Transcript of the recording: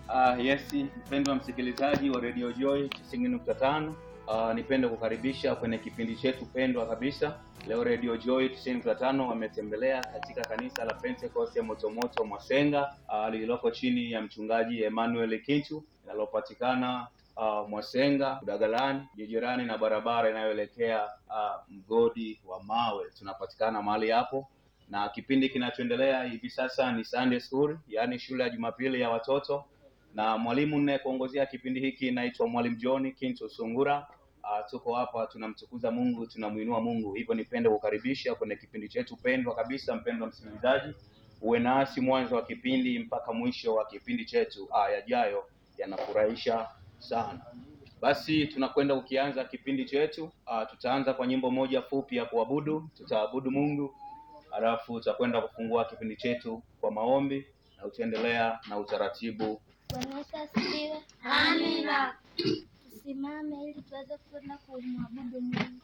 Uh, yes, mpendwa msikilizaji wa Radio Joy 90.5. Uh, nipende kukaribisha kwenye kipindi chetu pendwa kabisa. Leo Radio Joy 90.5 wametembelea katika kanisa la Pentecost ya Motomoto Mwasenga uh, lililoko chini ya mchungaji Emmanuel Kintu linalopatikana uh, Mwasenga Udagalani, jirani na barabara inayoelekea uh, mgodi wa mawe. Tunapatikana mahali hapo na kipindi kinachoendelea hivi sasa ni Sunday School, yaani shule ya Jumapili ya watoto na mwalimu ninayekuongozea kipindi hiki naitwa Mwalimu John Kinto Sungura. Uh, tuko hapa tunamtukuza Mungu, tunamuinua Mungu. Hivyo nipende kukaribisha kwenye kipindi chetu pendwa kabisa. Mpendwa msikilizaji, uwe nasi mwanzo wa kipindi mpaka mwisho wa kipindi chetu. Ah, yajayo yanafurahisha sana. Basi tunakwenda ukianza kipindi chetu. Uh, tutaanza kwa nyimbo moja fupi ya kuabudu, tutaabudu Mungu, halafu tutakwenda kufungua kipindi chetu kwa maombi na tutaendelea na utaratibu Bwana Yesu asifiwe. Amina. Tusimame ili tuweze kwenda kumwabudu Mungu.